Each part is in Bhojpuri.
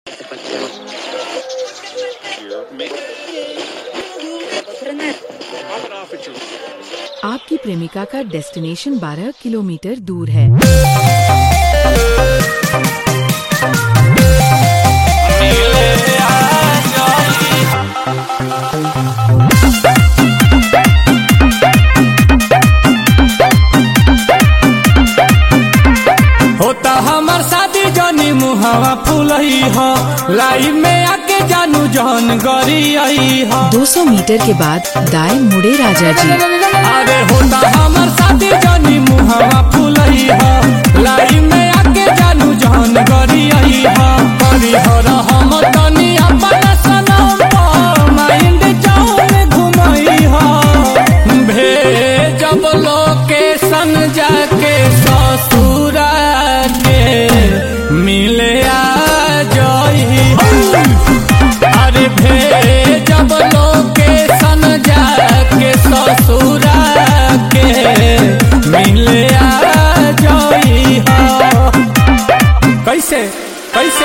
आपकी प्रेमिका का डेस्टिनेशन 12 किलोमीटर दूर है होता हमार शादी जनी मुहावा फूलही हो लाइन में आके जानू जहन गरी आई हो 200 मीटर के बाद दाएं मुड़े राजा जी अरे होता हमार शादी जनी मुहावा फूलही हो लाइन में आके जानू जहन गरी आई हो करी हो हम तनी अपन सनम पर माइंड जाऊन घुमई हो भेजब लोकेशन जाके ससुरा के मिले आ जई अरे भेजब लोकेशन जाके ससुरा के मिले आ जई हो कैसे कैसे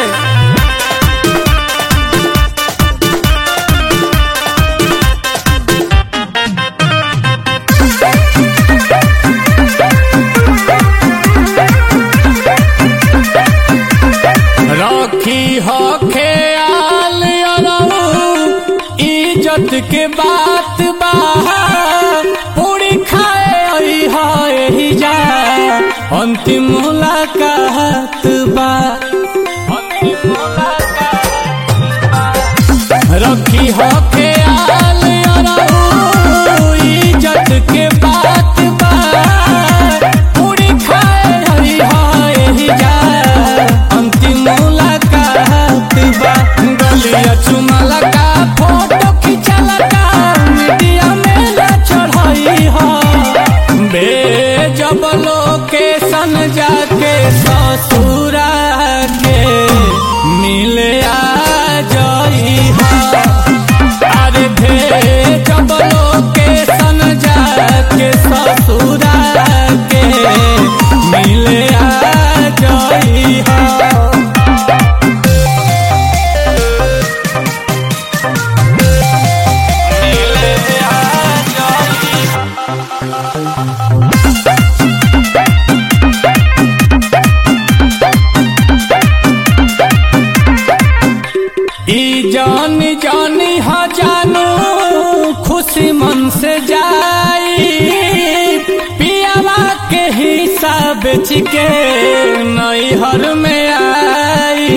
रखी हो ख्याल अरऊ इज्जत के बात बा पूरी खाए आई हा यही जा अंतिम मुलाकात बा अंतिम मुलाकात बा। रखी हो ख्याल अरऊ इज्जत के बात बा पूरी खाए आई हा यही जा अंतिम मुलाकात बा गलिया चुमाला का फोटो खिंचाला का मीडिया में ला चढ़ाई हो भेजब लोकेशन जाके ससुरा के मिले आ जई हो अरे भेजब लोकेशन जाके ससुरा के मिले आ जई हो ई जानी जानी हा जानू खुशी मन से जाई पियावा के हिसाब के नैहर में आई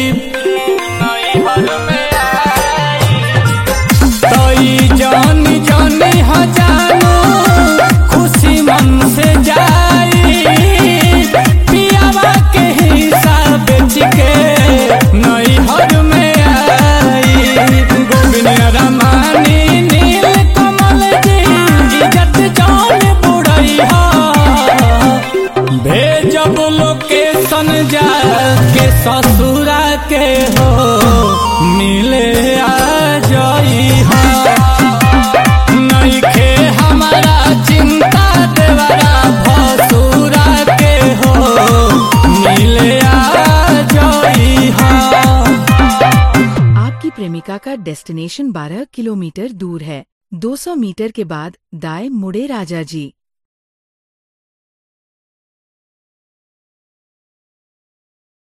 नैहर में आई तई जानी जानी हा जानू खुशी मन से जाई पियावा के हिसाब के नैहर में आई गोविंद रमानी नील कमल जी इज्जत जान बुढ़ई हो भेजब लोकेशन जाके ससुरा के हो मिले आ जई हो नइखे हमारा चिंता देवरा भसुरा के हो मिले आ जई हो आपकी प्रेमिका का डेस्टिनेशन 12 किलोमीटर दूर है 200 मीटर के बाद दाएं मुड़े राजा जी